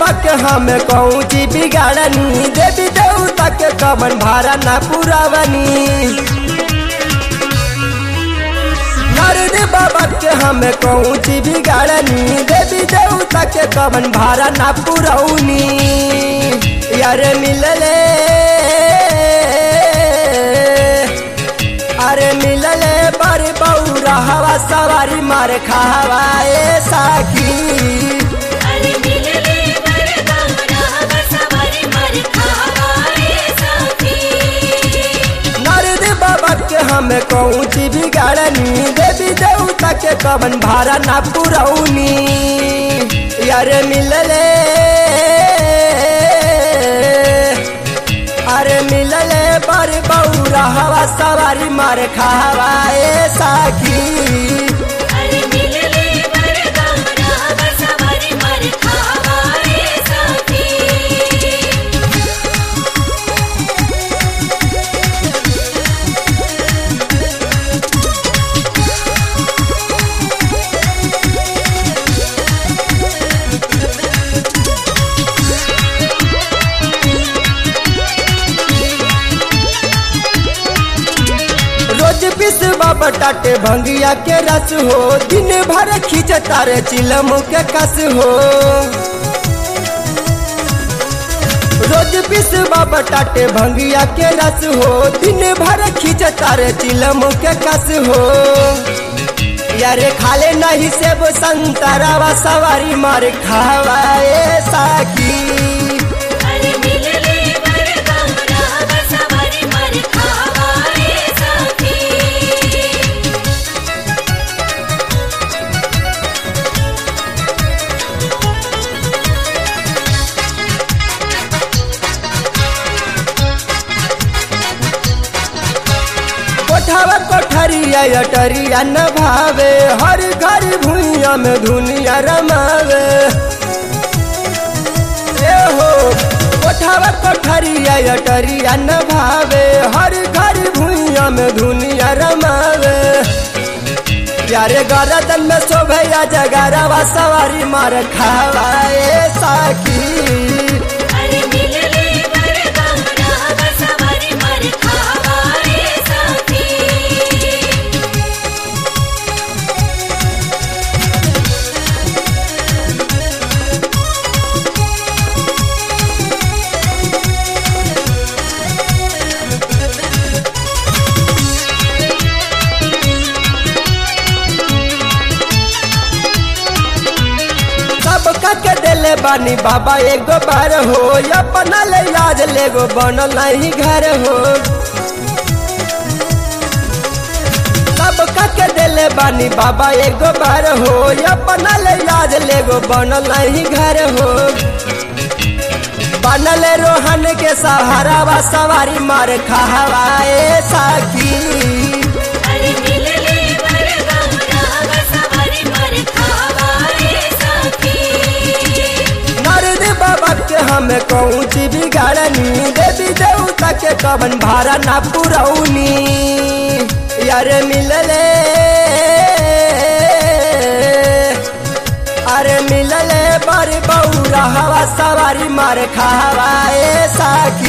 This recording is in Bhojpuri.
बाबा के हम कौची बिगाड़नी देवी देवता के कमन भारा ना पुरावनी नारद बाबा के हम कौची बिगाड़नी देवी देवता के कमन भारा ना पुरौनी यार मिलले अरे मिलले पर बौरा हवा सवारी मार खावा ए साखी अरे मिलले बरगौरा बसवारी मर खावाए सखी नारद बाबा के हम कौची बिगाड़नी देवी देवता के कवन भारा ना पुरौनी यार मिलले अरे मिलले पर बौरा हवा सवारी मार खावा ए साखी अरे मिलले बरगौरा बसवारी मर खावाए सखी रोज पिसवा बटाटे भंगिया के रस हो दिन भर खींच तारे चिलम के कस हो रोज पिसवा बटाटे भंगिया के रस हो दिन भर खींच तारे चिलम के कस हो यारे खाले नहीं सेब संतरावा सवारी मार खावाए साकी अरे मिलले बरगौरा बसवारी मर खावाए सखी कोठावा कोठरिया अटरिया न भावे हर घर भुइया में दुनिया रमावे ए हो कोठावा कोठरिया अटरिया न भावे हर घर भुइया में दुनिया रमावे प्यारे गरदन में शोभया जगरवा सवारी मार खावाए साकी अरे मिलले बरगौरा बसवारी मर खावाए सखी सबका के दिले बानी बाबा एगो बार हो अपना ले याद लेगो बनल नहीं घर हो सबका के दिले बानी बाबा एगो बार हो अपना ले याद लेगो बनल नहीं घर हो बनल रोहन के सहारा वा सवारी मार खावाए साकी अरे मिलले बरगौरा बसवारी मर खावाए सखी नारद बाबा के हम कौची बिगाड़नी देवी देवता के कवन भारा ना पुरौनी यार मिलले अरे मिलले बड़ बौरा हवा सवारी मार खावाए साकी